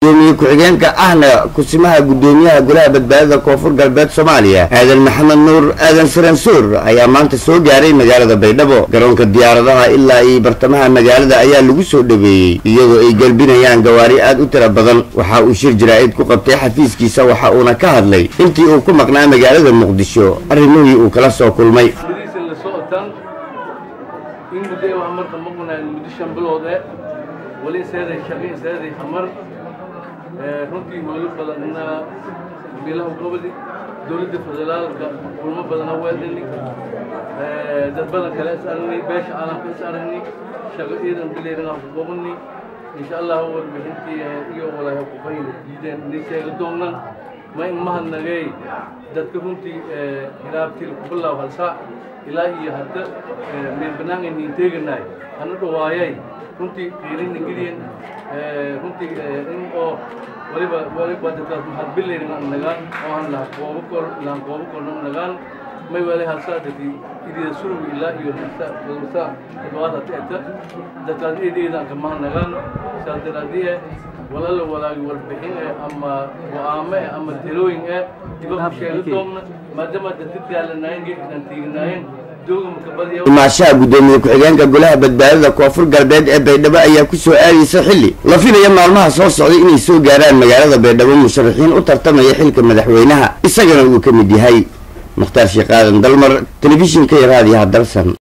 gudoomiye ku-xigeenka ahna kusimaha gudoomiyaha golaha badbaadada koonfur galbeed soomaaliya aadan maxamed nuur aadan saransuur ayaa maanta soo gaaray magaalada baydhabo garoonka diyaaradaha ilaa iyo bartamaha magaalada ayaa lagu soo dhaweeyey iyadoo ay gelbinayaan gawaari aad u tira badan waxa uu shir jaraa'id ku qabtay xafiiskiisa waxa uuna ka hadlay intii uu ku maqnaa magaalada muqdisho arrimihii uu kala soo kulmay bariisan la socotaan in muddo ee wax marka maqnaan muddo shan bilood eh wali seeday shaqin seeday xamar runtii hooyo badanna bilaha gobodi dowladda federaalka kulmo badana weeldani dad badan kale is aragnay beesha caalamka is aragnay shaqo ciidan bileerina ku qobani insha allah warbixintii iyo walaaha ku qayn diideen inay sheega doonaan ma in mahadnagay dadka runtii hilaabtii ku bilaab hal saac ilaa iyo hadda meel bannaan ayniin teeganaay hana dhawaayay runtii qiirina geliyan runtii in oo waliba waliba dadkaas maxaad bilayna nagaan oo aan laha koobo kor lahan koobo korna nagaan may wali halsaa dadki idida surmi ilaa iyo halsaa halsaa todobaad hata eta dadkaas eedeedaan kamaha nagaan saas daraadii walala walaagi warbixin eh ama go-aamo eh ama talooyin eh diba ku sheega doonna maadaama dadka daalanaayeen geedkan tiiganaayeen imaashaha gudoomiye ku-xigeenka golaha badbaadada koonfur galbeed ee baydhabo ayaa ku soo aadaysa xilli la filaya maalmaha soo socday inay soo gaaraan magaalada baydhabo musharaxiin u tartamaya xilka madaxweynaha isagana uu ka mid yahay mukhtaar sheekh aadan dalmar telefishinka iyo raadiyaha dalsan